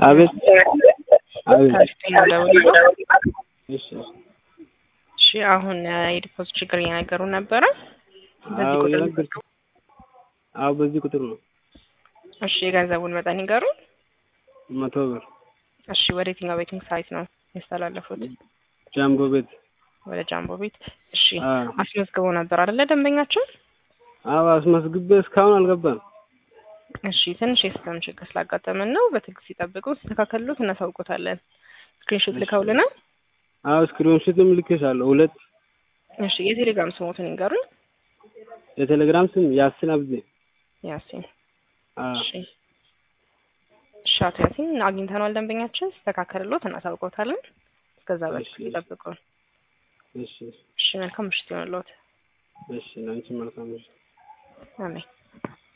አቤት አቤት ከፍተኛ ደውል እሺ እሺ አሁን የዲፖዚት ችግር እየነገሩ ነበረ። በዚህ አዎ ቁጥር የነገርኩ አዎ በዚህ ቁጥር ነው እሺ የገንዘቡን መጠን ይንገሩ። መቶ ብር እሺ ወደ የትኛው ቤቲንግ ሳይት ነው ያስተላለፉት? ጃምቦ ቤት ወደ ጃምቦ ቤት። እሺ አዎ አስመዝግቦ ነበር አይደለ ደንበኛችን? አዎ አስመዝግቤ እስካሁን አልገባም እሺ ትንሽ የሲስተም ችግር ስላጋጠመን ነው። በትዕግስት ይጠብቁ። ሲስተካከሉት እናሳውቆታለን። ስክሪንሾት ልከውልናል። አዎ ስክሪንሾትም ልኬሻለሁ ሁለት እሺ የቴሌግራም ስሞትን ይንገሩኝ። የቴሌግራም ስም ያስን አብዜ ያሲን አዎ እሺ እሺ አቶ ያሲን አግኝተነዋል። ደንበኛችን ሲስተካከልሎት እናሳውቆታለን። እስከዛ በትዕግስት እሺ። ይጠብቁ። እሺ እሺ መልካም ምሽት ይሆንልዎት። እሺ ለአንቺ መልካም ምሽት አሜን